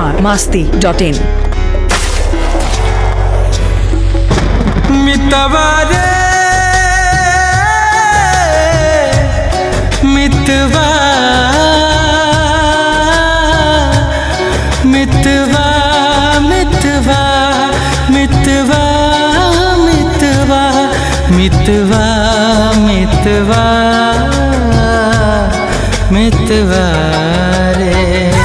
Bihar Masti dot in मितवा रे मितवा मितवा मितवा मितवा मितवा मितवा मितवा मितवा रे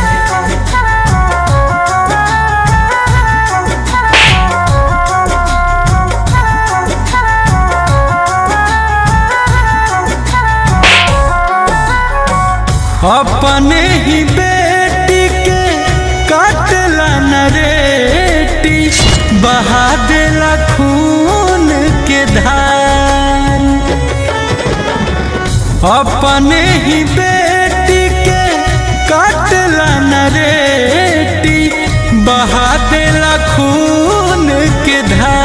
अपने ही बेटी के काटला नरेटी बहा देला खून के धार अपने ही बेटी के काटला नरेटी बहा देला खून के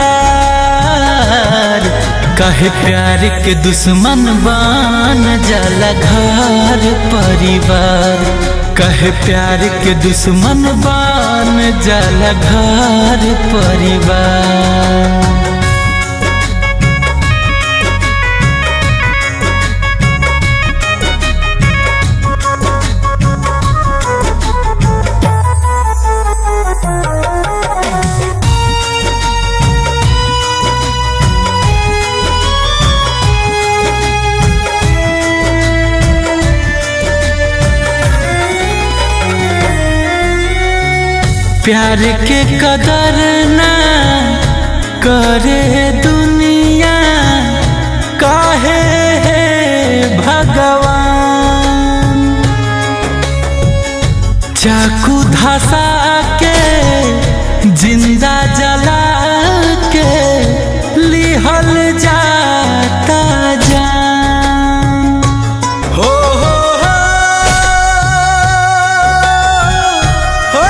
धार कहे प्यार के दुश्मन बान जाला घर परिवार कहे प्यार के दुश्मन बान जाला घर परिवार प्यार के कदर ना करे दुनिया काहे है भगवान चाकू धसा के जिंदा जला के लिहल जाता जान हो हो हो हो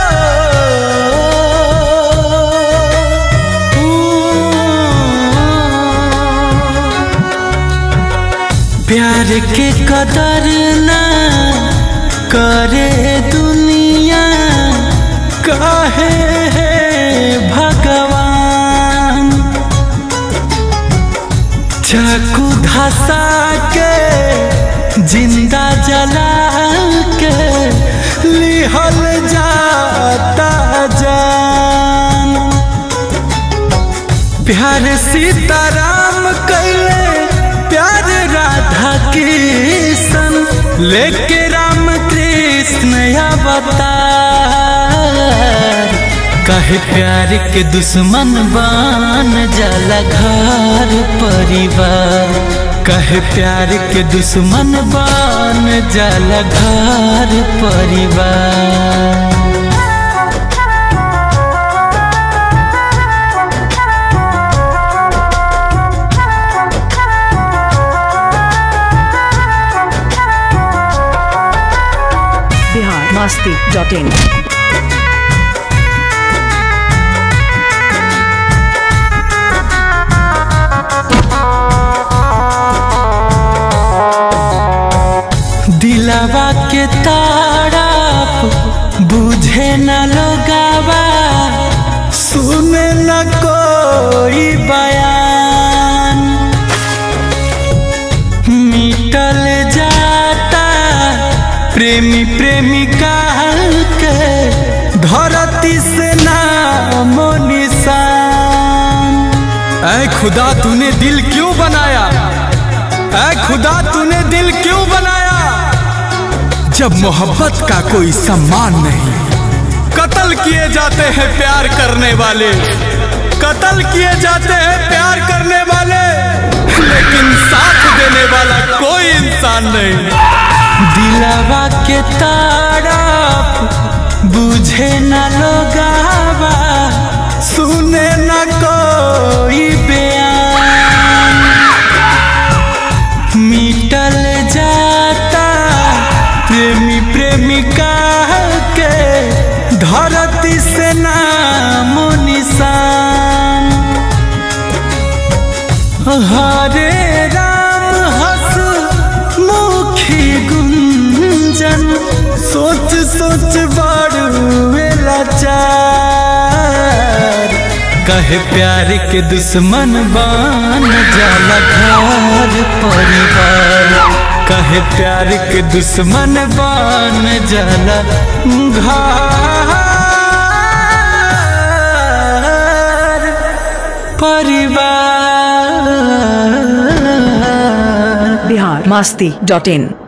प्यार के कदर ना करे दुनिया काहे है भगवान चाकू धसा के जिंदा जला के लिहल जाता जान प्यार सीताराम कैले प्यार राधा कृष्ण लेके राम कृष्ण अवतार कहे प्यार के दुश्मन बान जाला घर परिवार कहे प्यार के दुश्मन बान जाला घर परिवार बिहार मास्ती डॉट इन दिलवा के ताड़प बुझे न लोगावा सुने न कोई बयान मिटल जाता प्रेमी प्रेमिका के धरती से नाम निशान ऐ खुदा तूने दिल क्यों बनाया ऐ खुदा तूने दिल क्यों बनाया जब मोहब्बत का कोई सम्मान नहीं कत्ल किए जाते हैं प्यार करने वाले कत्ल किए जाते हैं प्यार करने वाले लेकिन साथ देने वाला कोई इंसान नहीं दिलवा के ताड़प बुझे न लोगावा सुने न कोई बयान मिटल जाता प्रेमी प्रेमिका के धरती से नाम निशान हरे राम हस मुखी गुंजन सोच सोच बड़ुए कहे प्यार के दुश्मन बन जाला घर परिवार कहे प्यार के दुश्मन बन जाला घर परिवार बिहार मस्ती डॉट इन